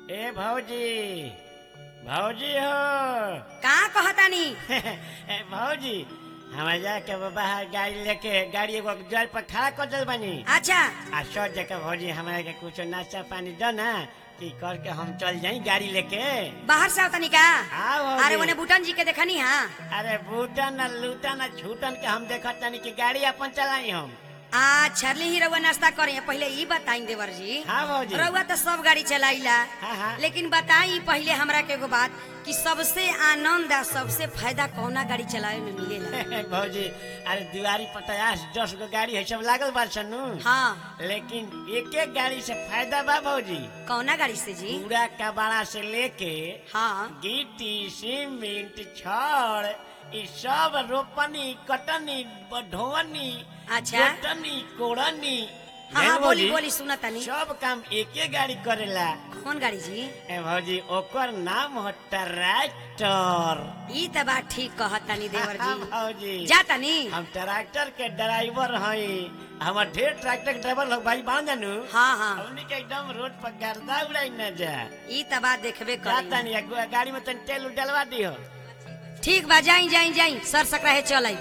ए भौजी भौजी हो का कहतानी ए भौजी हमारे जाके बाहर गाड़ी लेके गाड़ी एगो जल पर खड़ा कर दल बनी अच्छा आ सौ जगह भौजी हमारे के कुछ नाश्ता पानी दो ना कि करके हम चल जाई गाड़ी लेके बाहर से आवतानी का हाँ भौजी। अरे ओने बुटन जी के देखनी हाँ अरे बूटन न लूटन न छूटन के हम देखत तनी कि गाड़ी अपन चलाई हम आ छरली ही रउआ नाश्ता करे पहले ई बताई देवर जी हाँ भौजी रउआ तो सब गाड़ी चलाइला हाँ, हाँ। लेकिन बताई पहले हमरा के एगो बात कि सबसे आनंद आ सबसे फायदा कौना गाड़ी चलावे में मिलेला भौजी अरे दिवारी पर पचास दस गो गाड़ी है सब लागल बा सनु हाँ लेकिन एक एक गाड़ी से फायदा बा भौजी कौना गाड़ी से जी पूरा कबाड़ा से लेके हाँ गिट्टी सीमेंट छड़ ई सब रोपनी कटनी ढोवनी अच्छा। जोतनी कोड़नी हाँ हैं हाँ बोली भौजी? बोली सुना तनी सब काम एके गाड़ी करेला कौन गाड़ी जी ए भौजी ओकर नाम हो ट्रैक्टर ई त बात ठीक कहतानी देवर हाँ, जी भौजी जा तनी हम ट्रैक्टर के ड्राइवर हई हमर ढेर ट्रैक्टर के ड्राइवर लोग भाई बांध जानू हाँ हाँ हमनी के एकदम रोड पर गर्दा उड़ाई न जा ई त बात देखबे जाता करी नहीं गाड़ी में तन तेल उल डलवा दियो ठीक बा जाई जाई जाई सर सकराहे चलाई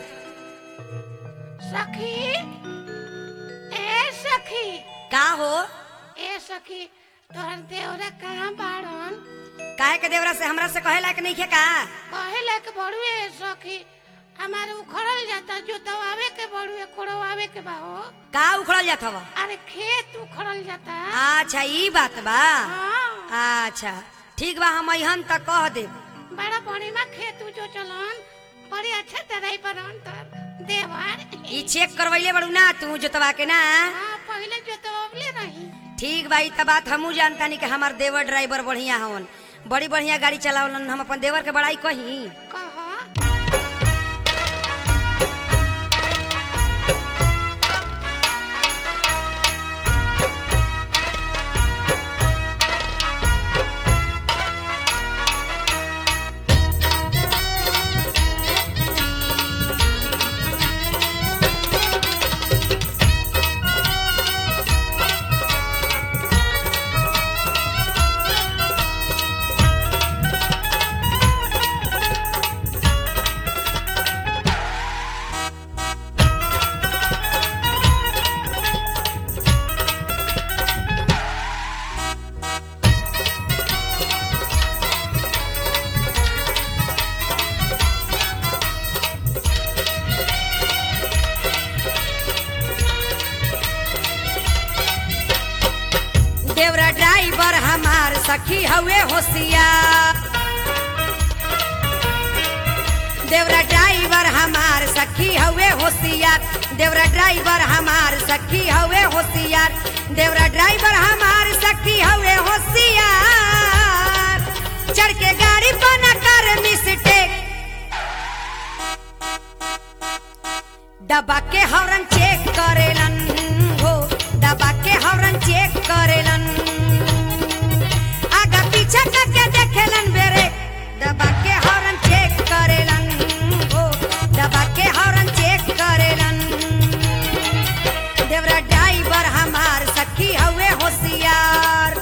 सखी ए सखी का हो ए सखी तोहर देवरा कहाँ बाड़न काहे के देवरा से हमरा से कहे लायक नहीं खे का कहे लायक बड़ुए ए सखी हमारे उखड़ल जाता जो दवावे के बड़ुए कोड़वावे के बा हो का उखड़ल जात हवा अरे खेत उखड़ल जाता अच्छा ई बात बा हाँ अच्छा ठीक बा हम अहन त कह देब बड़ा बढ़िया खेत जो चलन बड़ी अच्छा तरह पर तर देवर ई चेक करवैले बड़ू ना तू जोतवा के ना हाँ पहले जो दवावले रही ठीक बा ई त बात हमू जानतानी कि हमार देवर ड्राइवर बढ़िया हवन बड़ी बढ़िया गाड़ी चलावलन हम अपन देवर के बड़ाई कही कह देवरा ड्राइवर हमार सखी हवे होशियार देवरा ड्राइवर हमार सखी हवे होशियार देवरा ड्राइवर हमार सखी हवे होशियार देवरा ड्राइवर हमार सखी हवे होशियार चढ़ के गाड़ी बना कर मिस्टेक दबा के हॉर्न चेक करेलन हो दबा के हॉर्न चेक करेलन आगा पीछा करके देखेलन बेरे दबा के हॉर्न चेक करेलन हो दबा के हॉर्न चेक करेलन देवरा ड्राइवर हमार सखी हवे होशियार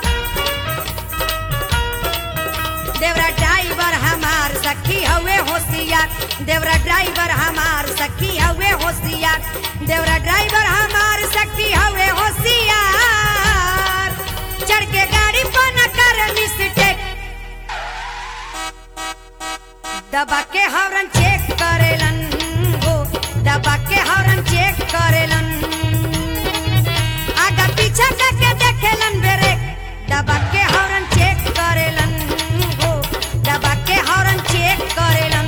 देवरा ड्राइवर हमार सखी हवे होशियार देवरा ड्राइवर हमार सखी हवे होशियार देवरा ड्राइवर हमार सखी हवे होशियार चढ़ के गाड़ी पर न कर मिस्टेक दबा के हॉर्न चेक करेलन हो दबा के हॉर्न चेक करेलन आगा पीछा करके देखेलन बेरे दबा के हॉर्न चेक करेलन हो दबा के हॉर्न चेक करेलन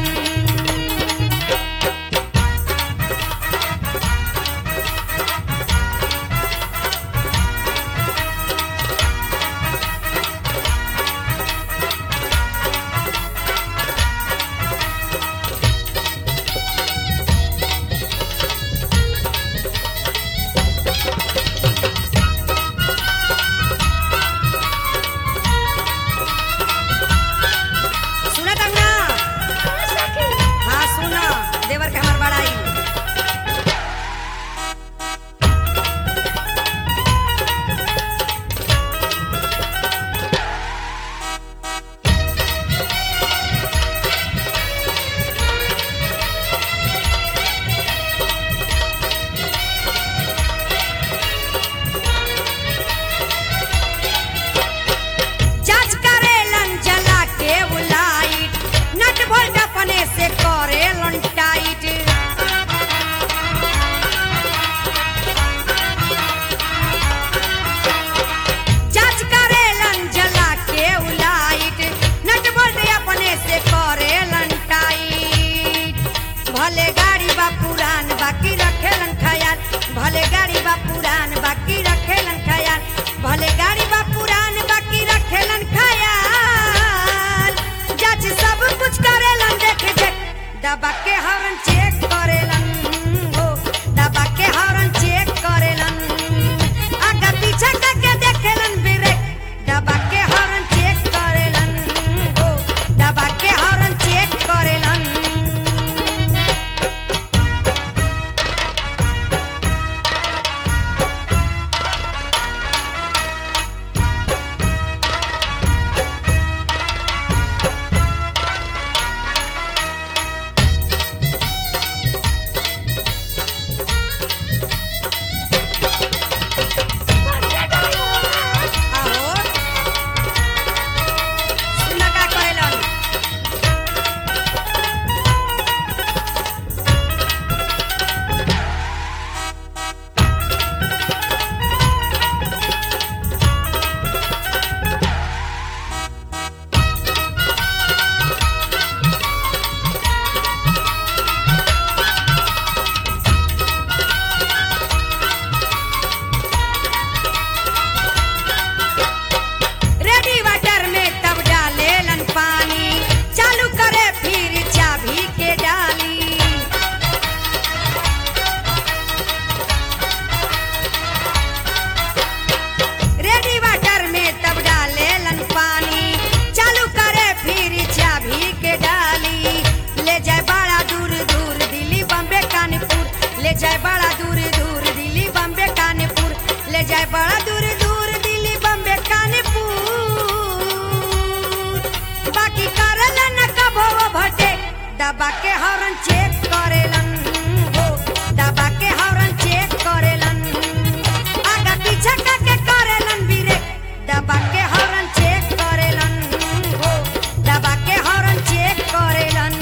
दबा के हॉर्न चेक करेलन हो दबा के हॉर्न चेक करेलन आगा पीछा करके करेलन बीरे दबा के हॉर्न चेक करेलन हो दबा के हॉर्न चेक करेलन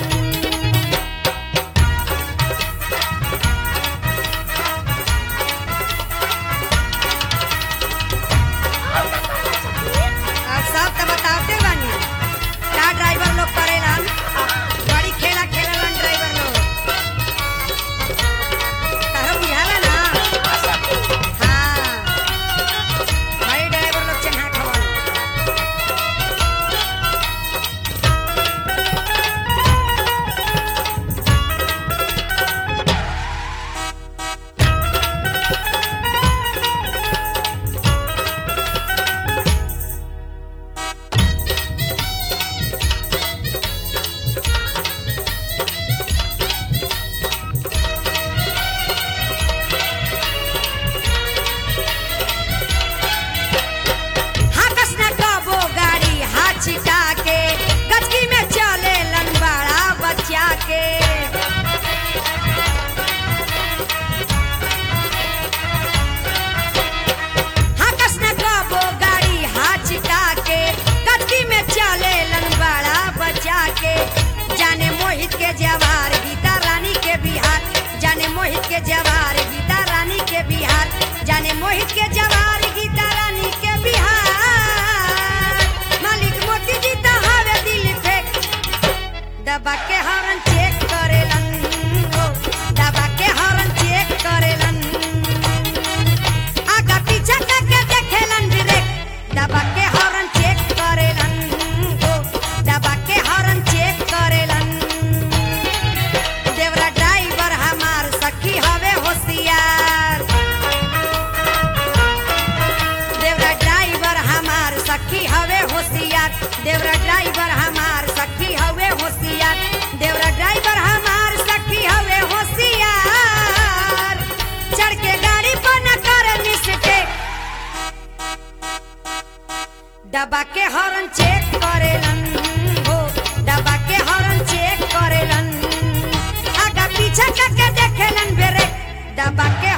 अब सब तो बताते बानी का ड्राइवर लोग करेलन बड़ी खेला खेलेलन ड्राइवर लोग तारो बुझाला ना हाँ बड़ी ड्राइवर लोग चन्हा खवाला हाकस न कबो गाड़ी हाथ छिटा के गचकी में चले लंबाड़ा बच्चा के हाकस न कबो गाड़ी हाथ छिटा के गचकी में चले लंबाड़ा बच्चा के जाने मोहित के जवार गीता रानी के बिहार जाने मोहित के जवार गीता रानी के बिहार जाने मोहित के जवार गीता रानी के बिहार मालिक मोती जी तो हवे दिल फेंक दबा के हॉर्न चेक करेलन हो दबा के हॉर्न चेक करेलन आगा पीछा करके देखेलन ब्रेक दबा के हॉर्न चेक करेलन हो दबा के हॉर्न चेक करेलन देवरा ड्राइवर हमार सखी हवे होशियार देवरा ड्राइवर हमार सखी हवे होशियार देवरा ड्राइवर हमार सखी हवे होशियार देवरा ड्राइवर हमार सखी हवे होशियार चढ़ के गाड़ी पर न करे मिस्टेक दबा के हॉर्न चेक करेलन हो दबा के हॉर्न चेक करेलन आगा पीछा करके देखेलन ब्रेक दबा के